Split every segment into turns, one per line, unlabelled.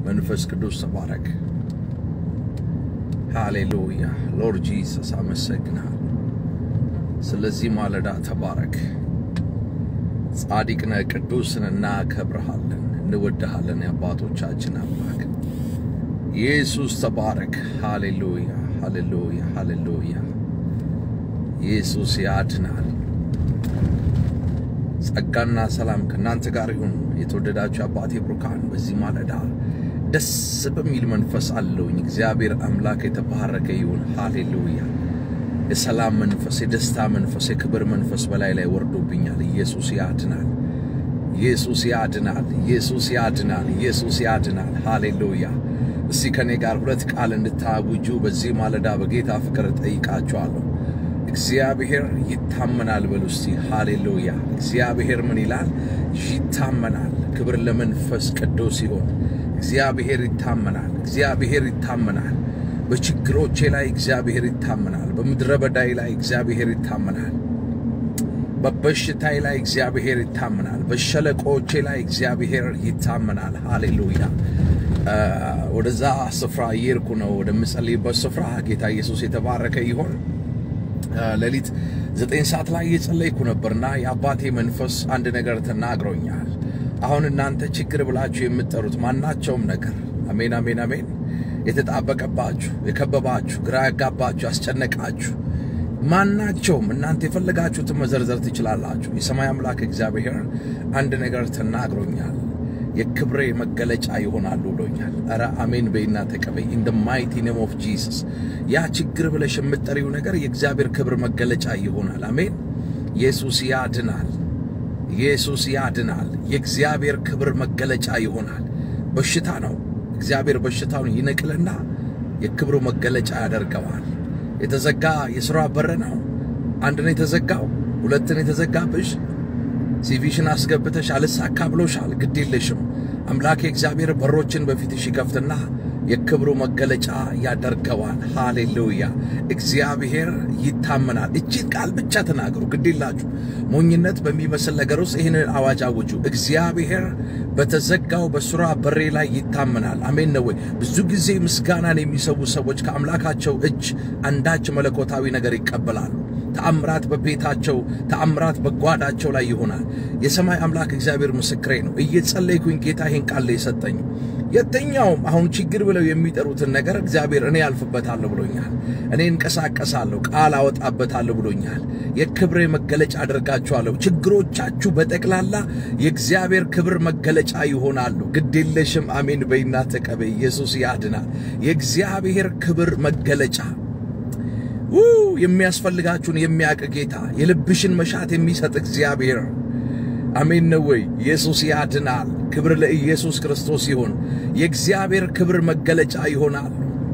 መንፈስ ቅዱስ ተባረክ። ሃሌሉያ ሎርድ ጂሰስ አመሰግናል። ስለዚህ ማለዳ ተባረክ። ጻድቅ ነህ፣ ቅዱስ ነህ፣ እናከብርሃለን፣ እንወድሃለን። የአባቶቻችን አምላክ ኢየሱስ ተባረክ። ሃሌሉያ ሃሌሉያ ሃሌሉያ። ኢየሱስ ያድናል። ጸጋና ሰላም ከእናንተ ጋር ይሁን። የተወደዳችሁ አባቴ ብሩካን በዚህ ማለዳ ደስ በሚል መንፈስ አለውኝ። እግዚአብሔር አምላክ የተባረከ ይሁን። ሃሌሉያ። የሰላም መንፈስ፣ የደስታ መንፈስ፣ የክብር መንፈስ በላይ ላይ ወርዶብኛል። ኢየሱስ ያድናል። ኢየሱስ ያድናል። ኢየሱስ ያድናል። ኢየሱስ ያድናል። ሃሌሉያ። እስቲ ከኔ ጋር ሁለት ቃል እንድታውጁ በዚህ ማለዳ በጌታ ፍቅር ጠይቃችኋለሁ። እግዚአብሔር ይታመናል በሉ እስቲ። ሃሌሉያ። እግዚአብሔር ምን ይላል? ይታመናል። ክብር ለመንፈስ ቅዱስ ይሁን። እግዚአብሔር ይታመናል። እግዚአብሔር ይታመናል። በችግሮቼ ላይ እግዚአብሔር ይታመናል። በምድረ በዳይ ላይ እግዚአብሔር ይታመናል። በበሽታዬ ላይ እግዚአብሔር ይታመናል። በሸለቆቼ ላይ እግዚአብሔር ይታመናል። ሃሌሉያ። ወደዛ ስፍራ እየሄድኩ ነው፣ ወደምጸልይበት ስፍራ። ጌታ ኢየሱስ የተባረከ ይሆን። ሌሊት ዘጠኝ ሰዓት ላይ እየጸለይኩ ነበርና የአባቴ መንፈስ አንድ ነገር ተናግሮኛል። አሁን እናንተ ችግር ብላችሁ የምትጠሩት ማናቸውም ነገር አሜን፣ አሜን፣ አሜን የተጣበቀባችሁ፣ የከበባችሁ፣ ግራ ያጋባችሁ፣ ያስጨነቃችሁ ማናቸውም እናንተ የፈለጋችሁትን መዘርዘር ትችላላችሁ። የሰማይ አምላክ እግዚአብሔር አንድ ነገር ተናግሮኛል። የክብሬ መገለጫ ይሆናሉ ብሎኛል። ኧረ አሜን በይና ተቀበይ። ኢን ደ ማይቲ ኔም ኦፍ ጂሰስ። ያ ችግር ብለሽ የምትጠሪው ነገር የእግዚአብሔር ክብር መገለጫ ይሆናል። አሜን። ኢየሱስ ያድናል። ኢየሱስ ያድናል። የእግዚአብሔር ክብር መገለጫ ይሆናል። በሽታ ነው። እግዚአብሔር በሽታውን ይነቅልና የክብሩ መገለጫ ያደርገዋል። የተዘጋ የሥራ በር ነው። አንድ ነው የተዘጋው፣ ሁለትን የተዘጋብሽ ሲቪሽን አስገብተሽ አልሳካ ብሎሻል። ግድ የለሽም። አምላኬ እግዚአብሔር በሮችን በፊትሽ ይከፍትና የክብሩ መገለጫ ያደርገዋል። ሃሌሉያ! እግዚአብሔር ይታመናል። እቺን ቃል ብቻ ተናገሩ። ግድ የላችሁ። ሞኝነት በሚመስል ነገር ውስጥ ይህንን አዋጅ አውጁ። እግዚአብሔር በተዘጋው በሱራ በሬ ላይ ይታመናል። አሜን ነው ወይ? ብዙ ጊዜ ምስጋናን የሚሰዉ ሰዎች ከአምላካቸው እጅ አንዳች መለኮታዊ ነገር ይቀበላሉ። ተአምራት በቤታቸው ተአምራት በጓዳቸው ላይ ይሆናል። የሰማይ አምላክ እግዚአብሔር ምስክሬ ነው። እየጸለይኩኝ ጌታ ይህን ቃል የሰጠኝ የትኛውም አሁን ችግር ብለው የሚጠሩትን ነገር እግዚአብሔር እኔ ያልፍበታለሁ ብሎኛል። እኔ እንቀሳቀሳለሁ፣ ቃል አወጣበታለሁ ብሎኛል። የክብሬ መገለጫ አደርጋችኋለሁ። ችግሮቻችሁ በጠቅላላ የእግዚአብሔር ክብር መገለጫ ይሆናሉ። ግዴለሽም። አሜን በይና ተቀበይ። ኢየሱስ ያድናል። የእግዚአብሔር ክብር መገለጫ ው የሚያስፈልጋችሁን የሚያውቅ ጌታ የልብሽን መሻት የሚሰጥ እግዚአብሔር አሜን ነው ወይ? ኢየሱስ ያድናል። ክብር ለኢየሱስ ክርስቶስ ይሁን። የእግዚአብሔር ክብር መገለጫ ይሆናል።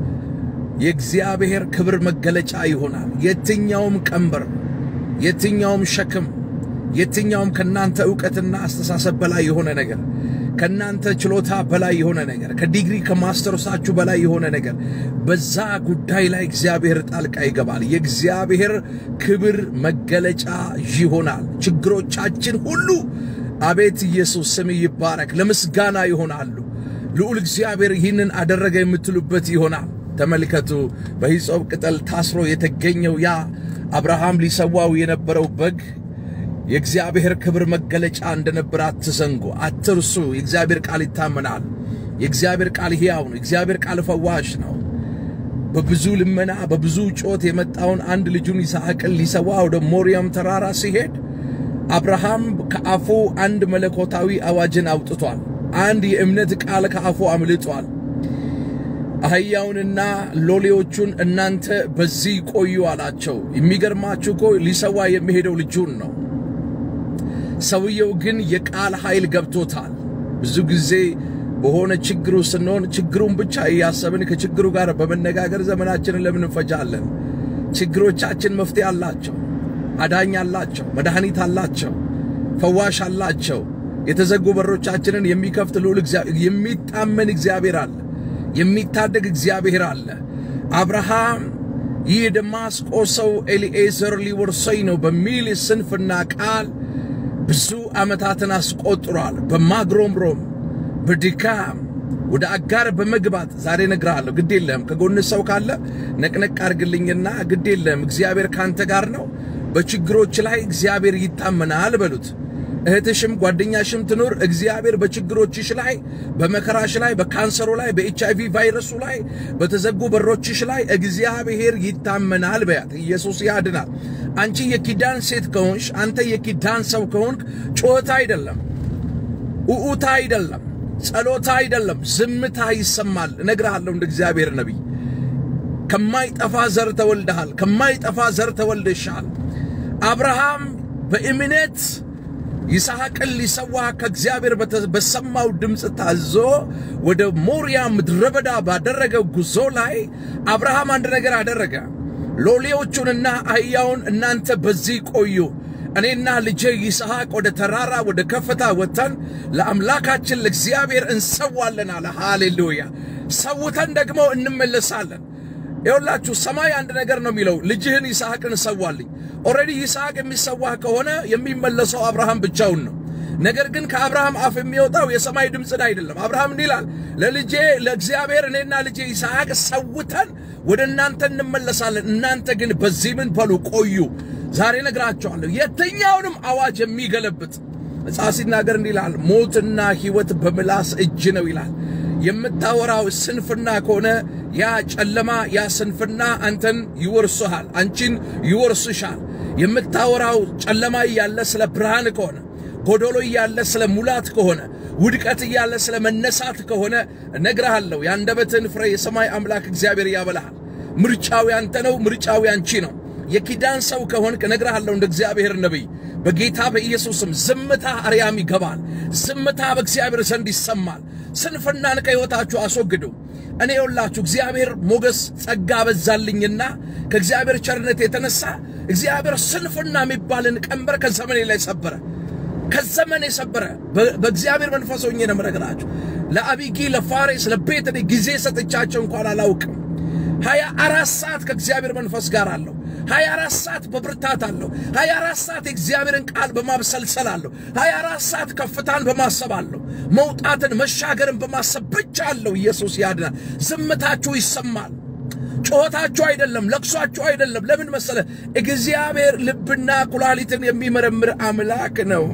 የእግዚአብሔር ክብር መገለጫ ይሆናል። የትኛውም ቀንበር፣ የትኛውም ሸክም፣ የትኛውም ከናንተ ዕውቀትና አስተሳሰብ በላይ የሆነ ነገር ከናንተ ችሎታ በላይ የሆነ ነገር ከዲግሪ ከማስተርሳችሁ በላይ የሆነ ነገር በዛ ጉዳይ ላይ እግዚአብሔር ጣልቃ ይገባል። የእግዚአብሔር ክብር መገለጫ ይሆናል። ችግሮቻችን ሁሉ አቤት ኢየሱስ ስም ይባረክ፣ ለምስጋና ይሆናሉ። ልዑል እግዚአብሔር ይህንን አደረገ የምትሉበት ይሆናል። ተመልከቱ፣ በሂጾብ ቅጠል ታስሮ የተገኘው ያ አብርሃም ሊሰዋው የነበረው በግ የእግዚአብሔር ክብር መገለጫ እንደነበር አትዘንጉ፣ አትርሱ። የእግዚአብሔር ቃል ይታመናል። የእግዚአብሔር ቃል ሕያው ነው። የእግዚአብሔር ቃል ፈዋሽ ነው። በብዙ ልመና በብዙ ጮት የመጣውን አንድ ልጁን ይስሐቅን ሊሰዋ ወደ ሞሪያም ተራራ ሲሄድ አብርሃም ከአፉ አንድ መለኮታዊ አዋጅን አውጥቷል። አንድ የእምነት ቃል ከአፉ አምልጧል። አህያውንና ሎሌዎቹን እናንተ በዚህ ቆዩ አላቸው። የሚገርማችሁ እኮ ሊሰዋ የሚሄደው ልጁን ነው። ሰውየው ግን የቃል ኃይል ገብቶታል። ብዙ ጊዜ በሆነ ችግር ውስጥ ስንሆን ችግሩን ብቻ እያሰብን ከችግሩ ጋር በመነጋገር ዘመናችንን ለምን እንፈጃለን? ችግሮቻችን መፍትሄ አላቸው፣ አዳኝ አላቸው፣ መድኃኒት አላቸው፣ ፈዋሽ አላቸው። የተዘጉ በሮቻችንን የሚከፍት ልዑል የሚታመን እግዚአብሔር አለ፣ የሚታደግ እግዚአብሔር አለ። አብርሃም ይህ የደማስቆ ሰው ኤሊኤዘር ሊወርሰኝ ነው በሚል ስንፍና ቃል ብዙ ዓመታትን አስቆጥሯል። በማግሮምሮም በድካም ወደ አጋር በመግባት ዛሬ እነግርሃለሁ፣ ግድ የለህም። ከጎን ሰው ካለ ነቅነቅ አድርግልኝና ግድ የለህም፣ እግዚአብሔር ካንተ ጋር ነው፣ በችግሮች ላይ እግዚአብሔር ይታመናል በሉት። እህትሽም ጓደኛሽም ትኑር፣ እግዚአብሔር በችግሮችሽ ላይ፣ በመከራሽ ላይ፣ በካንሰሩ ላይ፣ በኤች አይቪ ቫይረሱ ላይ፣ በተዘጉ በሮችሽ ላይ እግዚአብሔር ይታመናል በያት። ኢየሱስ ያድናል። አንቺ የኪዳን ሴት ከሆንሽ፣ አንተ የኪዳን ሰው ከሆንክ ጩኸት አይደለም፣ ኡኡታ አይደለም፣ ጸሎታ አይደለም፣ ዝምታ ይሰማል። እነግርሃለሁ እንደ እግዚአብሔር ነቢይ ከማይጠፋ ዘር ተወልደሃል፣ ከማይጠፋ ዘር ተወልደሻል። አብርሃም በእምነት ይስሐቅን ሊሰዋ ከእግዚአብሔር በሰማው ድምፅ ታዞ ወደ ሞሪያ ምድረ በዳ ባደረገው ጉዞ ላይ አብርሃም አንድ ነገር አደረገ። ሎሌዎቹንና አህያውን እናንተ በዚህ ቆዩ፣ እኔና ልጄ ይስሐቅ ወደ ተራራ ወደ ከፍታ ወጥተን ለአምላካችን ለእግዚአብሔር እንሰዋለን አለ። ሃሌሉያ! ሰውተን ደግሞ እንመለሳለን። ይኸውላችሁ ሰማይ አንድ ነገር ነው የሚለው፣ ልጅህን ይስሐቅን እሰዋልኝ። ኦልሬዲ ይስሐቅ የሚሰዋህ ከሆነ የሚመለሰው አብርሃም ብቻውን ነው። ነገር ግን ከአብርሃም አፍ የሚወጣው የሰማይ ድምፅን አይደለም። አብርሃም እንዲህ ይላል፣ ለልጄ ለእግዚአብሔር እኔና ልጄ ይስሐቅ ሰውተን ወደ እናንተ እንመለሳለን። እናንተ ግን በዚህ ምን በሉ ቆዩ። ዛሬ ነግራቸዋለሁ፣ የትኛውንም አዋጅ የሚገለብጥ መጽሐፍ ሲናገር እንዲህ ይላል፣ ሞትና ሕይወት በምላስ እጅ ነው ይላል። የምታወራው ስንፍና ከሆነ ያ ጨለማ ያ ስንፍና አንተን ይወርስሃል፣ አንቺን ይወርስሻል። የምታወራው ጨለማ እያለ ስለ ብርሃን ከሆነ ጎዶሎ እያለ ስለ ሙላት ከሆነ ውድቀት እያለ ስለ መነሳት ከሆነ እነግርሃለሁ፣ የአንደበትህን ፍሬ የሰማይ አምላክ እግዚአብሔር ያበላሃል። ምርጫው ያንተ ነው፣ ምርጫው ያንቺ ነው። የኪዳን ሰው ከሆንክ እነግርሃለሁ እንደ እግዚአብሔር ነቢይ በጌታ በኢየሱስም ዝምታ አርያም ይገባል። ዝምታ በእግዚአብሔር ዘንድ ይሰማል። ስንፍናን ከሕይወታችሁ አስወግዱ። እኔ የውላችሁ እግዚአብሔር ሞገስ ጸጋ በዛልኝና ከእግዚአብሔር ቸርነት የተነሳ እግዚአብሔር ስንፍና የሚባልን ቀንበር ከዘመኔ ላይ ሰበረ። ከዘመኔ ሰበረ። በእግዚአብሔር መንፈስ ሆኜ ነው የምነግራችሁ። ለአቢጊ ለፋሬስ ለቤት እኔ ጊዜ ሰጥቻቸው እንኳን አላውቅም። ሀያ አራት ሰዓት ከእግዚአብሔር መንፈስ ጋር አለሁ። ሀያ አራት ሰዓት በብርታት አለሁ። ሀያ አራት ሰዓት የእግዚአብሔርን ቃል በማብሰልሰል አለሁ። ሀያ አራት ሰዓት ከፍታን በማሰብ አለሁ። መውጣትን መሻገርን በማሰብ ብቻ አለሁ። ኢየሱስ ያድናል። ዝምታችሁ ይሰማል። ጩኸታችሁ አይደለም፣ ለቅሷችሁ አይደለም። ለምን መሰለ? እግዚአብሔር ልብና ኩላሊትን የሚመረምር አምላክ ነው።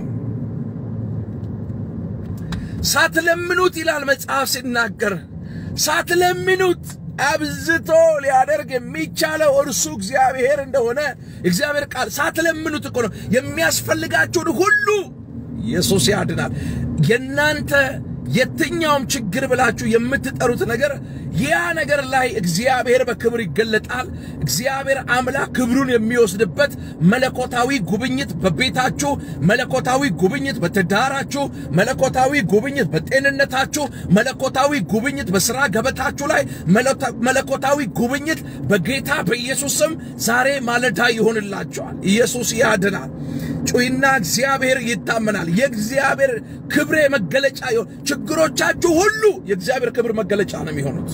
ሳትለምኑት ይላል መጽሐፍ ሲናገር፣ ሳትለምኑት አብዝቶ ሊያደርግ የሚቻለው እርሱ እግዚአብሔር እንደሆነ እግዚአብሔር ቃል ሳትለምኑት እኮ ነው የሚያስፈልጋችሁን ሁሉ ኢየሱስ ያድናል። የእናንተ የትኛውም ችግር ብላችሁ የምትጠሩት ነገር ያ ነገር ላይ እግዚአብሔር በክብር ይገለጣል። እግዚአብሔር አምላክ ክብሩን የሚወስድበት መለኮታዊ ጉብኝት በቤታችሁ፣ መለኮታዊ ጉብኝት በትዳራችሁ፣ መለኮታዊ ጉብኝት በጤንነታችሁ፣ መለኮታዊ ጉብኝት በስራ ገበታችሁ ላይ፣ መለኮታዊ ጉብኝት በጌታ በኢየሱስ ስም ዛሬ ማለዳ ይሆንላችኋል። ኢየሱስ ያድናል። ጩይና እግዚአብሔር ይታመናል። የእግዚአብሔር ክብሬ መገለጫ ይሆን። ችግሮቻችሁ ሁሉ የእግዚአብሔር ክብር መገለጫ ነው የሚሆኑት።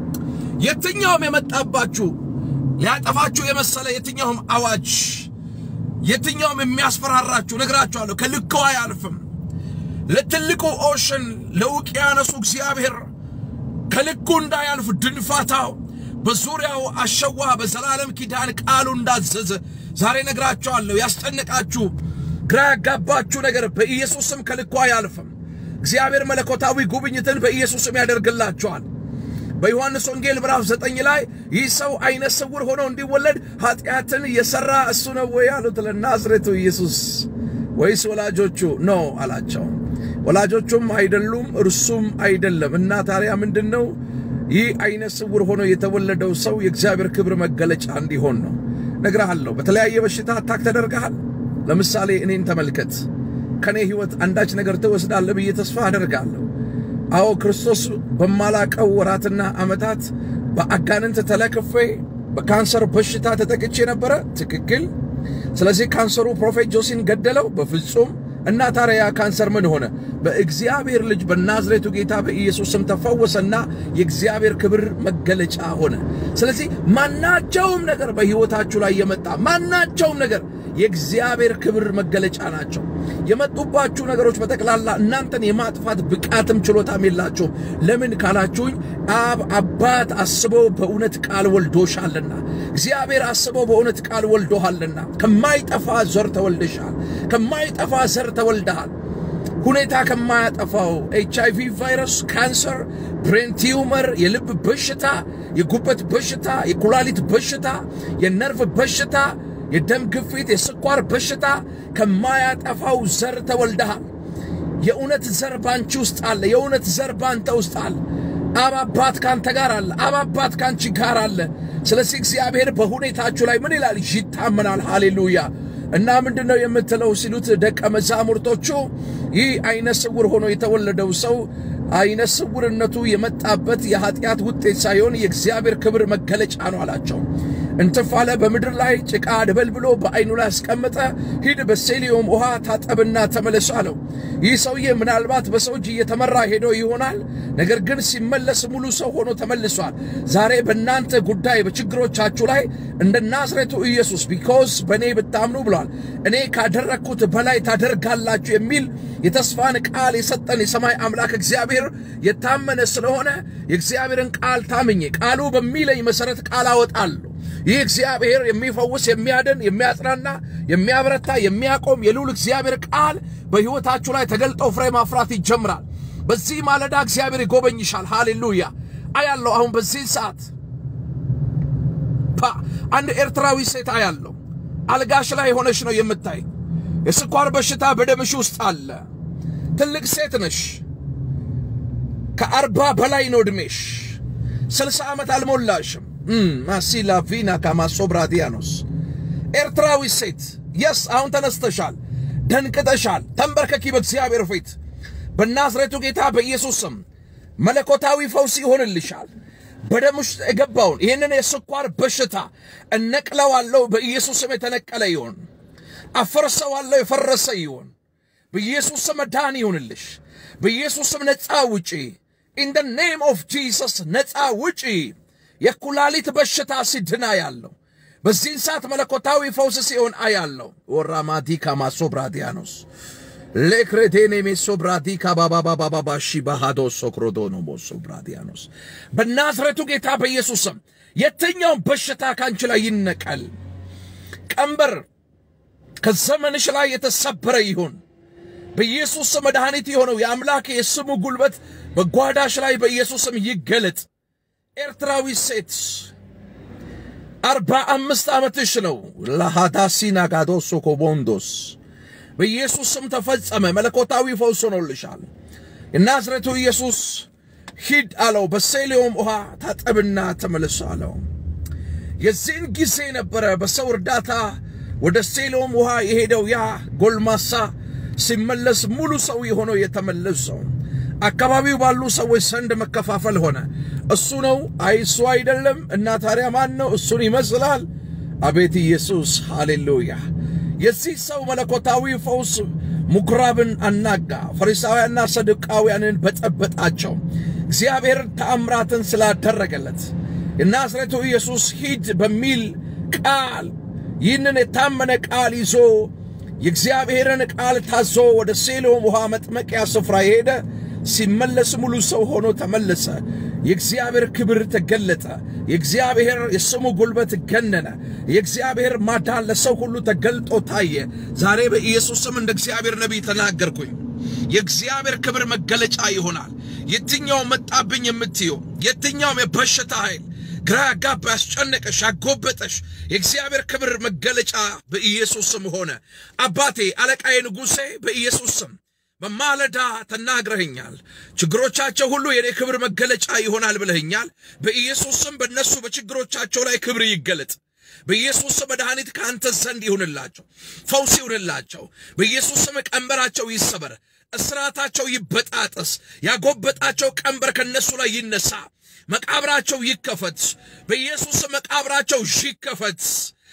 የትኛውም የመጣባችሁ ሊያጠፋችሁ የመሰለ የትኛውም አዋጅ፣ የትኛውም የሚያስፈራራችሁ ነግራችኋለሁ፣ ከልኩ አያልፍም። ለትልቁ ኦሽን ለውቅያኖሱ እግዚአብሔር ከልኩ እንዳያልፍ ድንፋታው በዙሪያው አሸዋ በዘላለም ኪዳን ቃሉ እንዳዘዘ ዛሬ ነግራችኋለሁ። ያስጨነቃችሁ ግራ ያጋባችሁ ነገር በኢየሱስም ከልኩ አያልፍም። እግዚአብሔር መለኮታዊ ጉብኝትን በኢየሱስም ያደርግላችኋል። በዮሐንስ ወንጌል ምዕራፍ ዘጠኝ ላይ ይህ ሰው አይነ ስውር ሆኖ እንዲወለድ ኃጢአትን የሠራ እሱ ነው ወይ አሉት ለናዝሬቱ ኢየሱስ ወይስ ወላጆቹ ነው አላቸው። ወላጆቹም አይደሉም እርሱም አይደለም። እና ታዲያ ምንድን ነው? ይህ አይነ ስውር ሆኖ የተወለደው ሰው የእግዚአብሔር ክብር መገለጫ እንዲሆን ነው። ነግረሃለሁ። በተለያየ በሽታ አታክ ተደርገሃል። ለምሳሌ እኔን ተመልከት። ከኔ ሕይወት አንዳች ነገር ትወስዳለህ ብዬ ተስፋ አደርጋለሁ። አዎ ክርስቶስ በማላቀው ወራትና ዓመታት በአጋንንት ተለክፌ በካንሰር በሽታ ተጠቅቼ ነበረ። ትክክል። ስለዚህ ካንሰሩ ፕሮፌት ጆሲን ገደለው? በፍጹም። እና ታዲያ ካንሰር ምን ሆነ? በእግዚአብሔር ልጅ በናዝሬቱ ጌታ በኢየሱስ ስም ተፈወሰና የእግዚአብሔር ክብር መገለጫ ሆነ። ስለዚህ ማናቸውም ነገር በሕይወታችሁ ላይ የመጣ ማናቸውም ነገር የእግዚአብሔር ክብር መገለጫ ናቸው። የመጡባችሁ ነገሮች በጠቅላላ እናንተን የማጥፋት ብቃትም ችሎታም የላቸውም። ለምን ካላችሁኝ አብ አባት አስበው በእውነት ቃል ወልዶሻልና፣ እግዚአብሔር አስበው በእውነት ቃል ወልዶሃልና። ከማይጠፋ ዘር ተወልደሻል። ከማይጠፋ ዘር ተወልደሃል። ሁኔታ ከማያጠፋው ኤች አይ ቪ ቫይረስ፣ ካንሰር፣ ብሬን ቲዩመር፣ የልብ በሽታ፣ የጉበት በሽታ፣ የኩላሊት በሽታ፣ የነርቭ በሽታ፣ የደም ግፊት፣ የስኳር በሽታ ከማያጠፋው ዘር ተወልደሃል። የእውነት ዘር ባንቺ ውስጥ አለ። የእውነት ዘር ባንተ ውስጥ አለ። አብ አባት ካንተ ጋር አለ። አብ አባት ካንቺ ጋር አለ። ስለዚህ እግዚአብሔር በሁኔታችሁ ላይ ምን ይላል? ይታመናል። ሃሌሉያ። እና ምንድን ነው የምትለው ሲሉት ደቀ መዛሙርቶቹ ይህ አይነ ስውር ሆኖ የተወለደው ሰው አይነ ስውርነቱ የመጣበት የኃጢአት ውጤት ሳይሆን የእግዚአብሔር ክብር መገለጫ ነው አላቸው። እንትፍ አለ፣ በምድር ላይ ጭቃ ደበልብሎ በአይኑ ላይ አስቀመጠ። ሂድ በሴሊዮም ውሃ ታጠብና ተመለስ አለው። ይህ ሰውዬ ምናልባት በሰው እጅ እየተመራ ሄዶ ይሆናል። ነገር ግን ሲመለስ ሙሉ ሰው ሆኖ ተመልሷል። ዛሬ በእናንተ ጉዳይ በችግሮቻችሁ ላይ እንደ ናዝሬቱ ኢየሱስ ቢኮዝ በእኔ ብታምኑ ብሏል እኔ ካደረግኩት በላይ ታደርጋላችሁ የሚል የተስፋን ቃል የሰጠን የሰማይ አምላክ እግዚአብሔር የታመነ ስለሆነ የእግዚአብሔርን ቃል ታምኜ ቃሉ በሚለኝ መሰረት ቃል አወጣለሁ። ይህ እግዚአብሔር የሚፈውስ የሚያድን፣ የሚያጽናና፣ የሚያበረታ፣ የሚያቆም የልዑል እግዚአብሔር ቃል በሕይወታችሁ ላይ ተገልጦ ፍሬ ማፍራት ይጀምራል። በዚህ ማለዳ እግዚአብሔር ይጎበኝሻል። ሃሌሉያ አያለሁ። አሁን በዚህ ሰዓት ፓ አንድ ኤርትራዊ ሴት አያለሁ። አልጋሽ ላይ ሆነሽ ነው የምታይ። የስኳር በሽታ በደምሽ ውስጥ አለ። ትልቅ ሴት ነሽ። ከአርባ በላይ ነው ዕድሜሽ። ስልሳ ዓመት አልሞላሽም። ማሲላ ቪና ካማሶብራዲያኖስ ኤርትራዊ ሴት የስ አሁን ተነስተሻል፣ ደንቅጠሻል። ተንበርከኪ በእግዚአብሔር ፊት በናዝሬቱ ጌታ በኢየሱስ ስም መለኮታዊ ፈውስ ይሆንልሻል። በደም ውስጥ የገባውን ይህንን የስኳር በሽታ እነቅለዋለሁ። በኢየሱስ ስም የተነቀለ ይሆን፣ አፈርሰዋለሁ፣ የፈረሰ ይሆን። በኢየሱስ ስም መዳን ይሁንልሽ። በኢየሱስ ስም ነፃ ውጪ። ኢን ደ ኔም ኦፍ ጂሰስ ነፃ ውጪ። የኩላሊት በሽታ ሲድና ያለው በዚህን ሰዓት መለኮታዊ ፈውስ ሲሆን አያለው። ወራማዲካ ማሶብራዲያኖስ ሌክሬቴኔ ሜሶብራዲካ ባባባባባሺ ባሃዶ ሶክሮዶኖ ሞሶብራዲያኖስ በናዝሬቱ ጌታ በኢየሱስ ስም የትኛውን በሽታ ካንቺ ላይ ይነቀል። ቀንበር ከዘመንሽ ላይ የተሰበረ ይሁን። በኢየሱስ ስም መድኃኒት የሆነው የአምላክ የስሙ ጉልበት በጓዳሽ ላይ በኢየሱስ ስም ይገለጥ። ኤርትራዊ ሴት አርባ አምስት ዓመትሽ ነው። ለሃዳሲና ጋዶሶ ኮቦንዶስ በኢየሱስ ስም ተፈጸመ። መለኮታዊ ፈውስ ሆኖልሻል። የናዝሬቱ ኢየሱስ ሂድ አለው። በሴሌዮም ውሃ ታጠብና ተመልሶ አለው። የዚህን ጊዜ ነበረ በሰው እርዳታ ወደ ሴሎም ውሃ የሄደው ያ ጎልማሳ ሲመለስ ሙሉ ሰው የሆነው የተመለሰው አካባቢው ባሉ ሰዎች ዘንድ መከፋፈል ሆነ። እሱ ነው አይ እሱ አይደለም እና ታዲያ ማን ነው? እሱን ይመስላል። አቤት ኢየሱስ ሃሌሉያ! የዚህ ሰው መለኮታዊ ፈውስ ምኵራብን አናጋ፣ ፈሪሳውያንና ሰዱቃውያንን በጠበጣቸው። እግዚአብሔር ተአምራትን ስላደረገለት የናዝሬቱ ኢየሱስ ሂድ በሚል ቃል ይህንን የታመነ ቃል ይዞ የእግዚአብሔርን ቃል ታዞ ወደ ሴሎም ውሃ መጥመቂያ ስፍራ የሄደ ሲመለስ ሙሉ ሰው ሆኖ ተመለሰ። የእግዚአብሔር ክብር ተገለጠ። የእግዚአብሔር የስሙ ጉልበት ገነነ። የእግዚአብሔር ማዳን ለሰው ሁሉ ተገልጦ ታየ። ዛሬ በኢየሱስ ስም እንደ እግዚአብሔር ነቢይ ተናገርኩኝ። የእግዚአብሔር ክብር መገለጫ ይሆናል። የትኛው መጣብኝ የምትየው የትኛውም የበሽታ ኃይል ግራ ያጋባ ያስጨነቀሽ ያጎበጠሽ የእግዚአብሔር ክብር መገለጫ በኢየሱስ ስም ሆነ። አባቴ አለቃዬ ንጉሴ በኢየሱስ ስም በማለዳ ተናግረኸኛል። ችግሮቻቸው ሁሉ የኔ ክብር መገለጫ ይሆናል ብለኸኛል። በኢየሱስ ስም በእነሱ በችግሮቻቸው ላይ ክብር ይገለጥ። በኢየሱስ ስም መድኃኒት ከአንተ ዘንድ ይሁንላቸው፣ ፈውስ ይሁንላቸው። በኢየሱስ ስም ቀንበራቸው ይሰበር፣ እስራታቸው ይበጣጠስ፣ ያጎበጣቸው ቀንበር ከነሱ ላይ ይነሳ። መቃብራቸው ይከፈት። በኢየሱስ መቃብራቸው ይከፈት።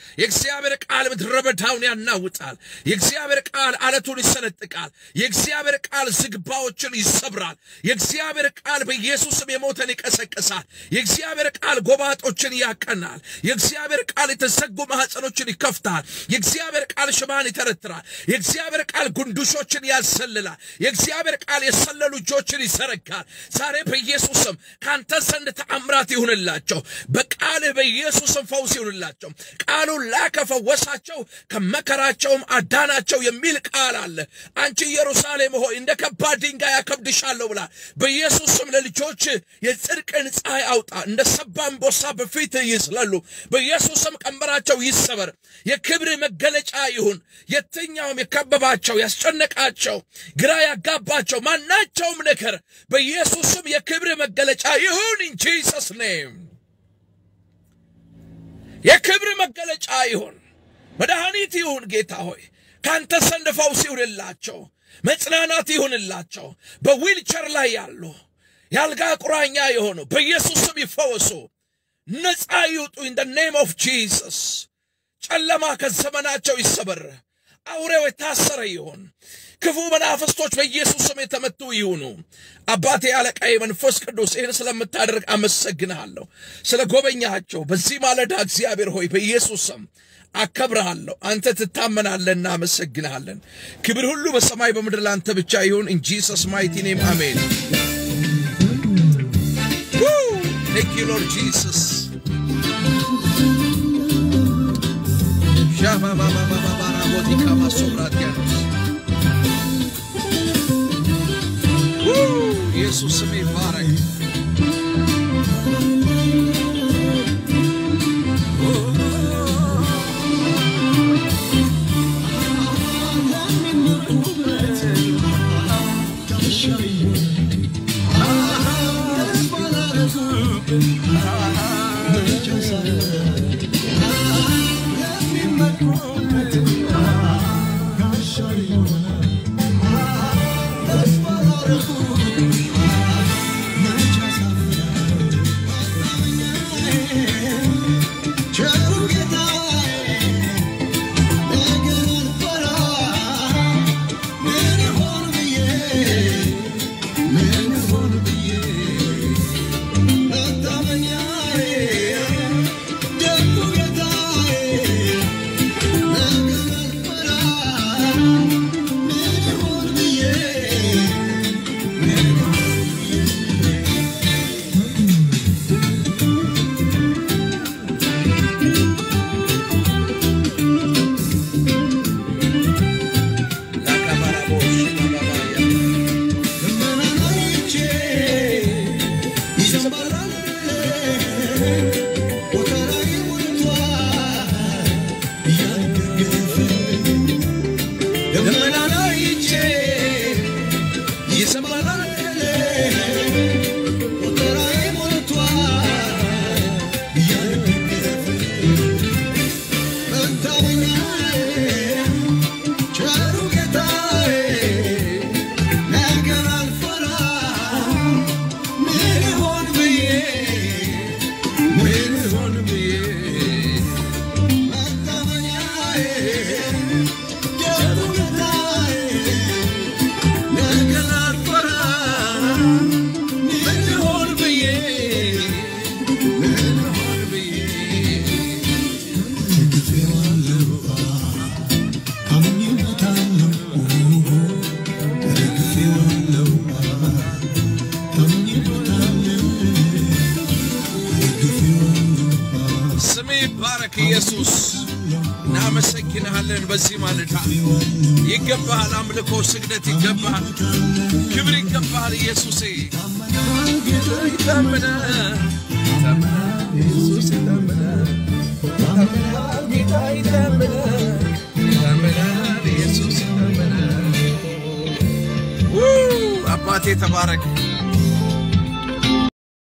የእግዚአብሔር ቃል ምድረ በዳውን ያናውጣል። የእግዚአብሔር ቃል አለቱን ይሰነጥቃል። የእግዚአብሔር ቃል ዝግባዎችን ይሰብራል። የእግዚአብሔር ቃል በኢየሱስም የሞተን ይቀሰቅሳል። የእግዚአብሔር ቃል ጎባጦችን ያቀናል። የእግዚአብሔር ቃል የተዘጉ ማኅፀኖችን ይከፍታል። የእግዚአብሔር ቃል ሽባን ይተረትራል። የእግዚአብሔር ቃል ጉንዱሾችን ያሰልላል። የእግዚአብሔር ቃል የሰለሉ እጆችን ይዘረጋል። ዛሬ በኢየሱስም ከአንተ ዘንድ ተአምራት ይሁንላቸው። በቃልህ በኢየሱስም ፈውስ ይሁንላቸው። ቃሉን ላከ፣ ፈወሳቸው፣ ከመከራቸውም አዳናቸው የሚል ቃል አለ። አንቺ ኢየሩሳሌም ሆይ እንደ ከባድ ድንጋይ ያከብድሻለሁ ብላ በኢየሱስም ለልጆች የጽድቅን ፀሐይ አውጣ። እንደ ሰባ አንበሳ በፊት ይስለሉ። በኢየሱስም ቀንበራቸው ይሰበር። የክብር መገለጫ ይሁን። የትኛውም የከበባቸው ያስጨነቃቸው፣ ግራ ያጋባቸው ማናቸውም ነገር በኢየሱስም የክብር መገለጫ ይሁን። ኢን ጂሰስ ኔም የክብር መገለጫ ይሁን። መድኃኒት ይሁን። ጌታ ሆይ ካንተ ዘንድ ፈውስ ይሁንላቸው፣ መጽናናት ይሁንላቸው። በዊልቸር ላይ ያሉ የአልጋ ቁራኛ የሆኑ በኢየሱስ ስም ይፈወሱ፣ ነፃ ይውጡ። ኢን ደ ኔም ኦፍ ጂሰስ ጨለማ ከዘመናቸው ይሰበር። አውሬው የታሰረ ይሁን። ክፉ መናፍስቶች በኢየሱስ ስም የተመቱ ይሁኑ። አባቴ አለቃዬ መንፈስ ቅዱስ ይህን ስለምታደርግ አመሰግንሃለሁ። ስለ ጎበኛቸው በዚህ ማለዳ እግዚአብሔር ሆይ በኢየሱስ ስም አከብረሃለሁ። አንተ ትታመናለህና አመሰግንሃለን። ክብር ሁሉ በሰማይ በምድር ለአንተ ብቻ ይሁን። ኢን ጂሰስ ማይቲ ኔም አሜን። ቴንክ ዩ ሎርድ ጂሰስ ሻባባባባባራቦቲካ ማሶብራቲያኖስ ኢየሱስ ስም ይባረክ። ስም ይባረክ ኢየሱስ። እናመሰግንሃለን። በዚህ ማለዳ ይገባሃል፣ አምልኮ ስግደት ይገባሃል፣ ክብር ይገባሃል ኢየሱሴ። ይታመናል፣ ይታመናል፣ ኢየሱስ ይታመናል፣ ይታመናል፣ ጌታ ይታመናል፣ ይታመናል፣ ኢየሱስ ይታመናል። አባቴ ተባረክ።